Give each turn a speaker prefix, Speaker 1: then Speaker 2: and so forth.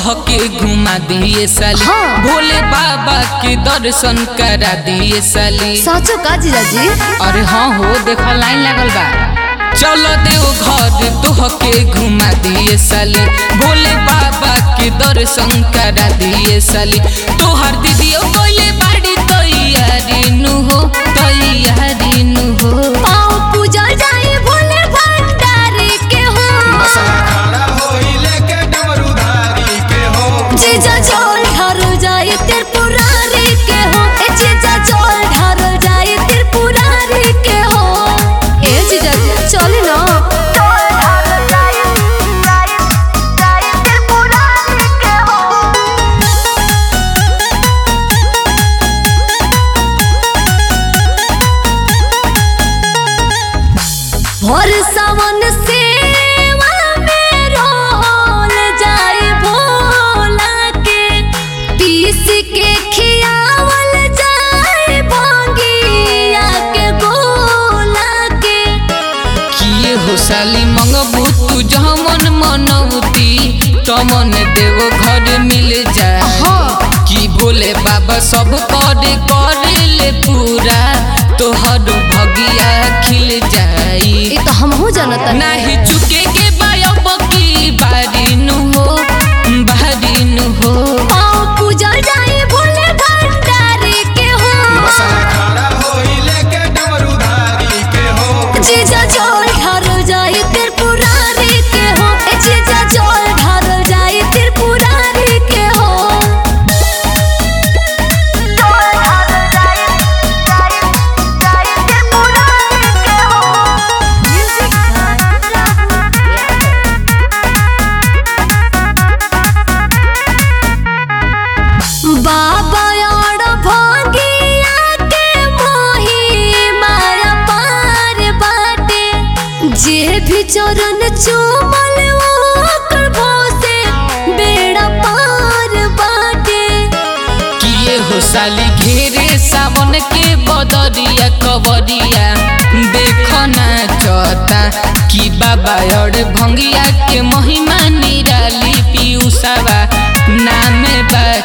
Speaker 1: तोहके घुमा दिए साली
Speaker 2: हाँ।
Speaker 1: भोले बाबा के दर्शन करा दिए साली
Speaker 2: साचो का जीजाजी
Speaker 1: अरे हाँ हो देखो लाइन लागल बा चलो देव घर तोहके घुमा दिए साली भोले बाबा के दर्शन करा दिए साली तोहर दीदियो बोले बाड़ी तैयारी नु हो तैयारी नु हो
Speaker 2: पाँव पूजा जाए भोले भंडारी के हो
Speaker 3: मसला खड़ा होई लेके डमरूधारी के हो
Speaker 2: जीजा जल ढारो जाए त्रिपुरारी के हो ए जीजा जल ढारो जाए त्रिपुरारी के हो ए जीजा चले ना भर सावन सेवा में रोल जाए भोला के पीस के खियावल जाए भंगिया के गोला के
Speaker 1: किए हो साली मंगबू तू जमन मनौती तमन देव घर मिल जाए
Speaker 2: हाँ।
Speaker 1: कि भोले बाबा सब करे करे ले पूरा तोहर भगिया खिल जाई
Speaker 2: ये तो हमहू जानता
Speaker 1: नाही चुके के बायब की बारी नु हो बारी नु हो
Speaker 2: पाँव पूजा जाए भोले भंडारी के हो
Speaker 3: मसला खड़ा होई लेके डमरूधारी के हो
Speaker 2: जीजा जल ढारो जाए त्रिपुरारी के हो ए जीजा जल ढारो जाए त्रिपुरारी के हो बाबा और भंगिया के मोही माया पार बाटे जे भी चरण चूमल ओकर भोसे बेड़ा पार बाटे
Speaker 1: किए हो साली घेरे सावन के बदरिया कवरिया देखो ना चता कि बाबा और भंगिया के महिमा निराली पीयूसावा नाम बा